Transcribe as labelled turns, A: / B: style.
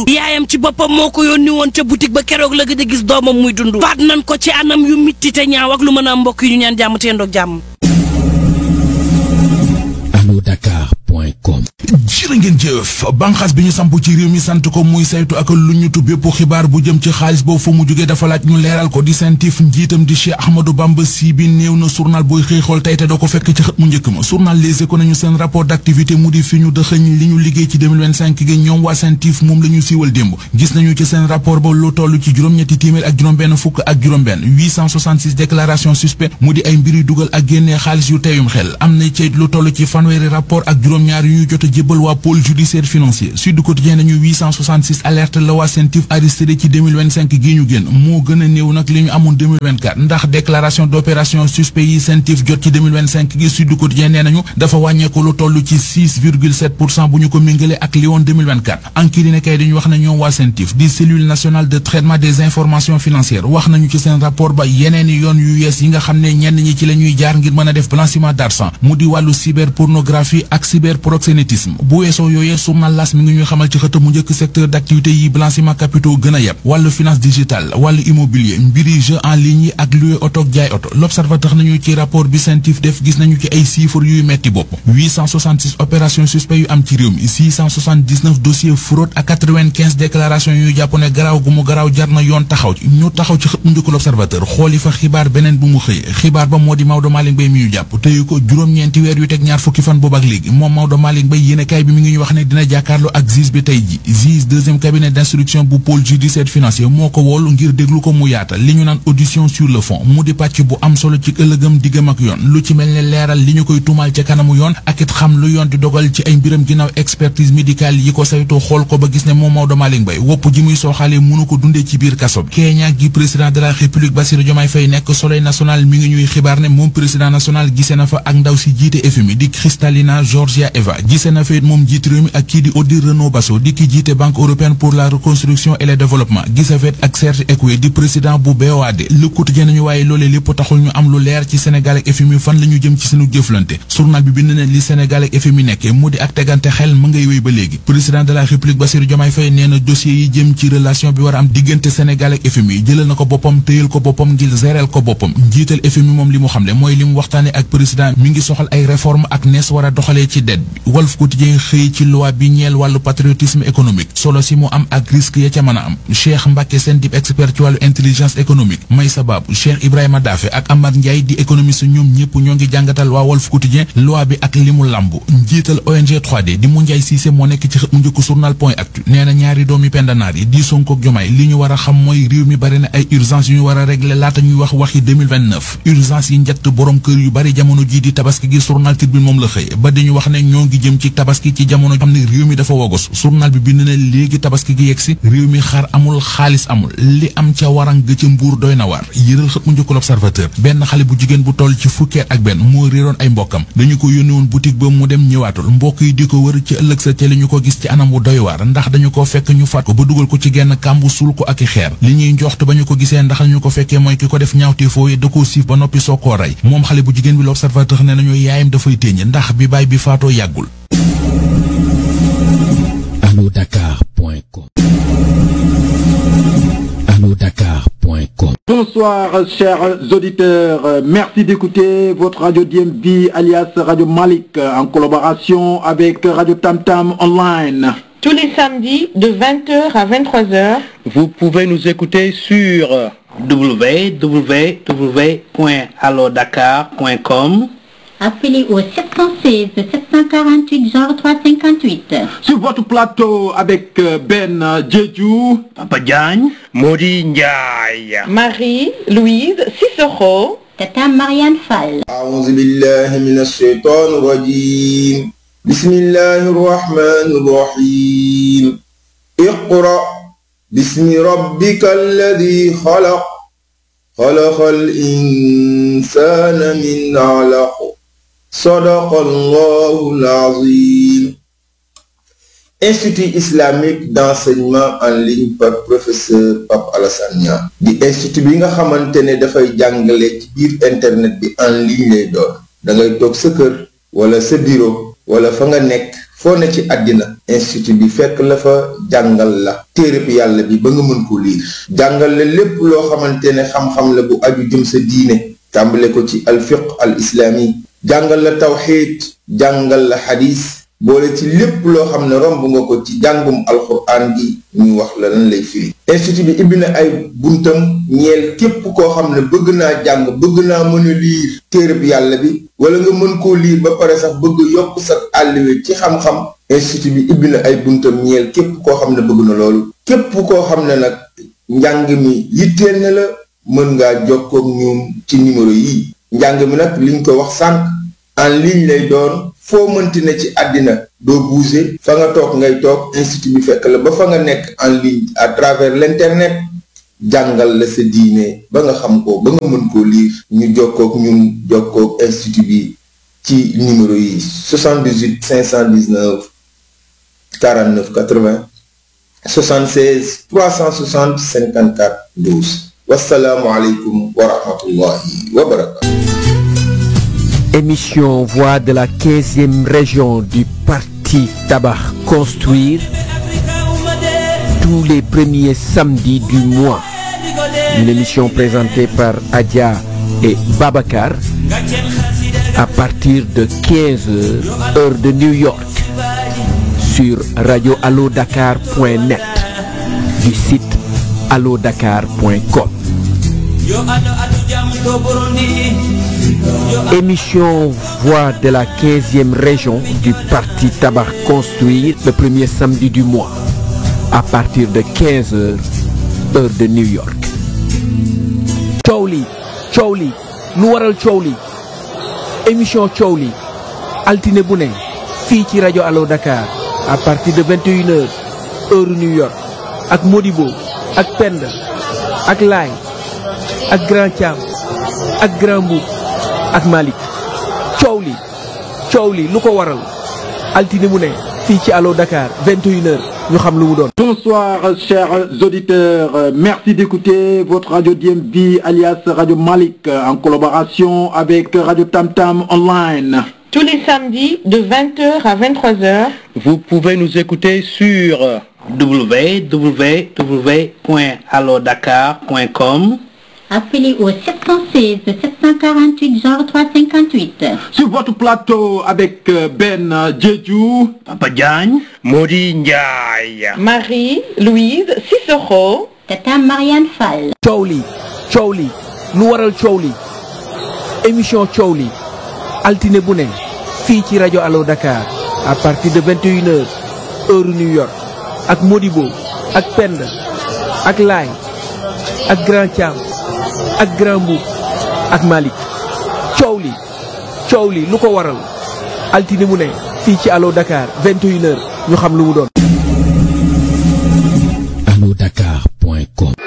A: dund yaayam ci boppam moo ko yónni woon ca boutique ba keroog la gëj a gis doomam muy dund faat nañ ko ci anam yu mitti te ñaaw ak lu mën a mbokk yi ñu ñaan jàmm te yendoog jàmm
B: alodakar.com
C: jërë ngeen jëf banqaas bi ñu samp ci réew mi sant ko muy saytu ak lu ñu tub bépp xibaar bu jëm ci xaalis boobu fa mu jógee dafa laaj ñu leeral ko di sentif njiitam di Cheikh Ahmadou Bamba si bi néew na journal booy xëy xool tey te doo ko fekk ci xët mu njëkk ma journal Les Échos nañu seen rapport d'activité mu di fi ñu dëxëñ li ñu liggéey ci 2025 gi ñoom waa sentif moom la ñu siiwal démb gis nañu ci seen rapport ba lu toll ci juróom-ñetti téeméer ak juróom-benn fukk ak juróom-benn 866 déclaration suspect mu di ay mbir yu dugal ak génnee xaalis yu teeyum xel am na ci lu toll ci fanweeri rapport ak juróom-ñaar yu ñu jot a jébbal waa pôle judiciaire financier Sud Quotidien nañu 866 alerte la waa sentif arrêté ci 2025 gi ñu génn moo gën a néew nag li ñu amoon 2024 ndax déclaration d'opération suspect yi sentif jot ci 2025 gi Sud Quotidien nee nañu dafa wàññeeku lu toll ci 6,7 pour cent bu ñu ko méngale ak li woon 2024 enquête ne kay dañu wax ne ñoom waa sentif di cellule nationale de traitement des informations financières wax nañu ci seen rapport ba yeneeni yoon yu yees yi nga xam ne ñenn ñi ci la ñuy jaar ngir mën a def blanchiment d'argent mu di wàllu cyberpornographie ak cyberproxénétisme bu weesoo yooyee journal L'As mi ngi ñuy xamal ci xët mu njëkk secteur d'activité yi blanchiment capitaux gën a yeb wàllu finance digitale wàllu immobilier mbiri jeu en ligne yi ak louer oto ak jaay oto l'observateur nañu ci rapport bi sentif def gis nañu ci ay chiffres yuy metti bopp 866 opérations suspect yu am ci réew mi 679 dossiers fraude ak 95 déclarations yu jàpp ne garaaw gu mu garaaw jar na yoon taxaw ci ñu taxaw ci xët mu njëkk l'observateur xooli fa xibaar beneen bu mu xëy xibaar ba moo di Maodo Malick Mbaye mi ñu jàpp téyu ko juróom-ñeenti weer yu teg ñaar fukki fan boobu ak léegi moom Maodo Malick Mbaye yéenekaay bi mi ngi ñu wax ne dina jàkkaarloo ak juge bi tey ji juge deuxième cabinet d'instruction bu pôle judiciaire financier moo ko woolu ngir déglu ko mu yaatal li ñu naan audition sur le fond mu di pàcc bu am solo ci ëllëgam diggam ak yoon lu ci mel ne leeral li ñu koy tuumaal ca kanamu yoon ak it xam lu yoon di dogal ci ay mbiram ginnaaw expertise médicale yi ko saytoo xool ko ba gis ne moom Maodo Malick Mbaye wopp ji muy sooxaale mënu ko dundee ci biir kaso bi Kenya gi président de la république Bassirou Diomaye Faye nekk soleil national mi ngi ñuy xibaar ne moom président national gisee na fa ak ndaw si jiite FMI di Kristalina Georgia Eva gisee na fa it moom jiite réew mi ak kii di Odile Renaud Basso di ki jiite banque européenne pour la reconstruction et le développement gisee fa it ak Serge Ekwe di président bu BOAD Le Quotidien nañu waaye loolee lépp taxul ñu am lu leer ci Sénégal ak FMI fan la ñu jëm ci sunu jëflante journal bi bind na li Sénégal ak FMI nekkee mu di ak tegante xel mu ngay wéy ba léegi président de la république Bassirou Diomaye Faye nee na dossier yi jëm ci relation bi war a am diggante Sénégal ak FMI jëlal na ko boppam téyal ko boppam ngir géreel ko boppam njiital FMI moom li mu xamle mooy li mu waxtaane ak président mi ngi soxal ay réforme ak nees war a doxalee ci dette bi Walf Quotidien xëy ci loi bi ñeel wàllu patriotisme économique solo si mu am ak risque ya ca mën a am Cheikh Mbacke seen dib expert ci wàllu intelligence économique may sababu Cheikh Ibrahima Dafe ak Amar Ndiaye di économiste ñoom ñëpp ñoo ngi jàngatal waa Walf Quotidien loi bi ak li mu lamb njiital ONG 3D di mu Ndiaye Cissé moo nekk ci xët mu njëkk journal point actu nee na ñaari doomi pendanaar yi di Sonko ak Jomaay li ñu war a xam mooy réew mi bari na ay urgence yu ñu war a régler laata ñuy wax waxi 2029 urgence yi njëkk borom kër yu bari jamono jii di tabaski gi journal Tribune moom la xëy ba dañu wax ne ñoo ngi jëm ci tabaski ci jamono xam ne réew mi dafa wogos journal bi bind na léegi tabaski gi yegsi réew mi xar amul xaalis amul li am ca warang ga ca mbuur doy na waar yëral xët mu njëkk l'Observateur benn xale bu jigéen bu toll ci fukkeet ak benn moo réeroon ay mbokkam dañu ko yónni woon boutique ba mu dem ñëwaatul mbokk yi di ko wër ci ëllëg sa ca li ñu ko gis ci anam wu doy waar ndax dañu ko fekk ñu faat ko ba dugal ko ci genn kàmbu suul ko ak i xeer li ñuy njoxtu ba ñu ko gisee ndax ñu ko fekkee mooy ki ko def ñaawtee fooye da koo siif ba noppi soo koo rey moom xale bu jigéen bi l'Observateur ne nañu yaayam dafay téeñ ndax bi baay bi faatoo yàggul
B: alodakar.com alodakar.com
D: Bonsoir chers auditeurs, merci d'écouter votre radio DMV alias Radio Malik en collaboration avec Radio Tam Tam Online.
E: Tous les samedis de 20h à 23h.
F: Vous pouvez nous écouter sur www.allodakar.com
G: Appelez au 716 748 0358.
D: Sur votre plateau avec Ben Jeju,
F: Papa Diagne, Modi Ndiaye,
E: Marie-Louise Cicero,
G: Tata Marianne Fall.
H: أعوذ بالله من الشيطان الرجيم بسم الله الرحمن الرحيم اقرأ باسم ربك الذي خلق خلق الإنسان من علق صدق الله العظيم Institut islamique d'enseignement en ligne par professeur Pape Alassane Niang di institut bi nga xamante ne dafay jàngale ci biir internet bi en ligne lay doon da ngay toog sa kër wala sa bureau wala fa nga nekk foo ne ci àddina institut bi fekk la fa jàngal la téereb yàlla bi ba nga mën ko liir jàngal la lépp loo xamante ne xam-xam la bu aju jëm sa diine tàmbale ko ci alfiq al islaami jàngal la tawxiid jàngal la xadis boole ci lépp loo xam ne romb nga ko ci jàngum alxuraan gi ñu wax la lan lay firi institut bi ibbi na ay buntam ñeel képp koo xam ne bëgg naa jàng bëgg naa mën a liir téereb yàlla bi wala nga mën koo liir ba pare sax bëgg yokk sa àlliwe ci xam-xam institut bi ibbi na ay buntam ñeel képp koo xam ne bëgg na loolu képp koo xam ne nag njàng mi yitteel na la mën ngaa jokkook ñoom ci numéro yi njàng mi nag liñ ko wax sànq en ligne lay doon foo mënti ne ci àddina doo bouger fa nga toog ngay toog institut bi fekk la ba fa nga nekk en ligne à travers l'internet jàngal la sa diine ba nga xam ko ba nga mën koo lire ñu jokkook ñun jokkook institut bi ci numéro yi 78 519 49 80 76 360 54 12 wasalaamualeykum wa rahmatullahi wa barakatu
I: Émission Voix de la 15e région du Parti Tabac Construire tous les premiers samedis du mois. Une émission présentée par Adia et Babacar à partir de 15h heure de New York sur radioallodakar.net du site allodakar.com. Émission Voix de la 15e région du Parti Tabac Construire le premier samedi du mois à partir de 15h heure de New York. coow li coow li lu waral coow li émission coow li altine bu ne fii ci rajo Allo Dakar à partir de 21h heure New York ak Modibo ak Penda ak Laay ak Grand Thiam ak Grand Mboup ak Malick coow li coow li lu ko waral altine mu ne fii ci Allo Dakar 21h ñu xam lu mu doon.
D: Bonsoir chers auditeurs, merci d'écouter votre radio DMV alias Radio Malik en collaboration avec Radio Tam Tam Online.
E: Tous les samedis de 20h à 23h.
F: Vous pouvez nous écouter sur www.allodakar.com
G: Appelez au 716 748 genre 358.
D: Sur votre plateau avec Ben Djedjou,
F: Papa Diagne, Modi Ndiaye.
E: Marie-Louise Cicero.
G: Tata Marianne Fall.
I: coow li coow li lu waral coow li émission coow li altine bu ne fii ci rajo Allo Dakar à partir de 21h heure New York ak Modibo ak Penda ak Laay ak Grand Thiam ak Grand Mboup ak Malick coow li coow li lu ko waral altine mu ne fii ci Allo Dakar 21h ñu xam lu mu doon.
B: allodakar.com